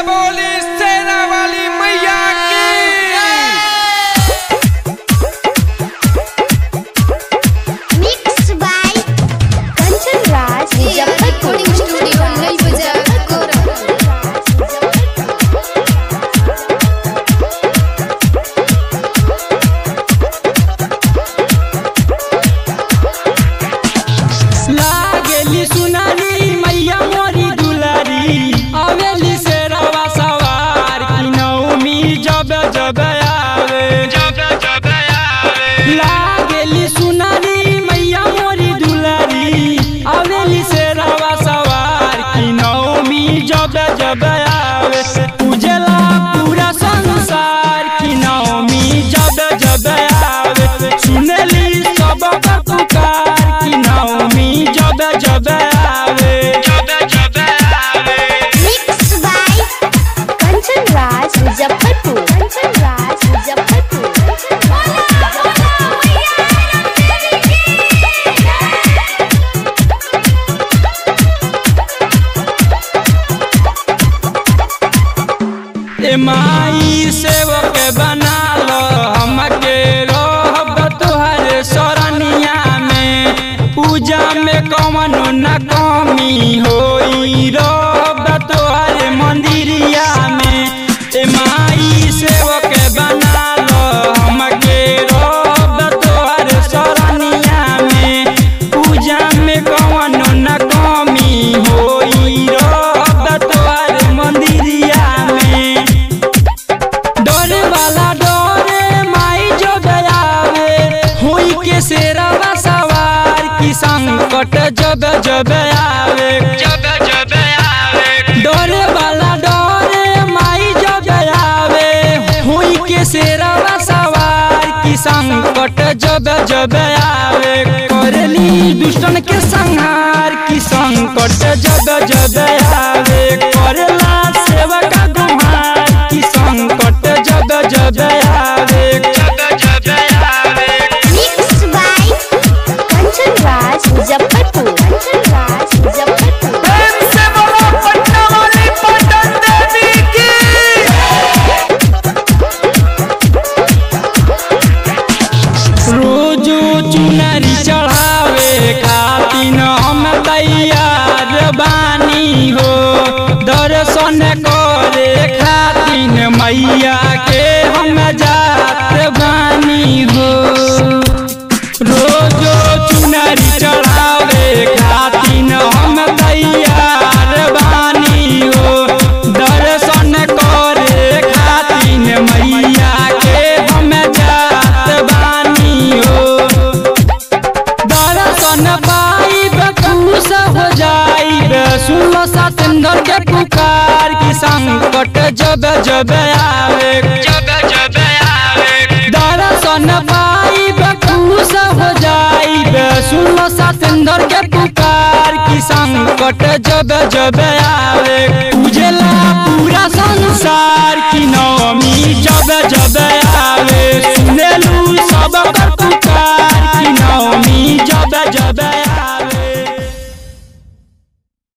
बोली सेना वाली मैया की Mixed by Kanchan Raj, Muzaffarpur. recording studio, Nai Bazaar, लागेली सुनारी मैया मोरी दुलारी आवेली से रवा सवार की नौमी जब जब आवे जब जब आवे लागेली सुनारी मैया मोरी दुलारी आवेली से रवा सवार की नौमी जब जब आवे उजला पूरा संसार की नौमी जब जब आवे सुनली सब पुकार की नौमी जब जब आवे जब जब आवे Mixed by Kanchan Raj, Muzaffarpur. Kanchan Raj, Muzaffarpur. ए माई सेवक बना लो हमके रहब तुहरे सरनिया में पूजा में कौन न कमी होई रहब तुहरे मंदिरिया में ए माई सेवक बना लो हमके रहब तुहरे सरनिया में पूजा में कौन न कमी होई रहब तुहरे मंदिरिया में डरे वाला डरे माई जो गयावे हुई के शेरवा सवार की संकट जब जब आवे जब जब आवे डरे वाला डरे माई जो गयावे हुई के शेरवा सवार की संकट जब जब आवे करली दुष्टन के संहार की संकट जब जब आवे करला सेवक गुहार की संकट जब जब आवे जब जब आवे Mixed by Kanchan Raj, Muzaffarpur. Kanchan Raj, Muzaffarpur. प्रेम से बोलो पटना वाली पटन देवी की रोजो चुनरी चढ़ावे खातिन हम तैयार बानी हो दर्शन करे खातिन मैया के हम जात बानी हो रोजो चुनरी चढ़ावे खातिन हम तैयार बानी हो दर्शन करे खातिन मैया के हम जात बानी हो दर्शन पाइब खुश हो जाइब सुनो सतेंद्र के पुकार की संकट जब जब आवे जब जब आवे दर्शन पाइब खुश हो जाइब सुनो सतेंद्र के पुकार की संकट जब जब आवे उजला पूरा संसार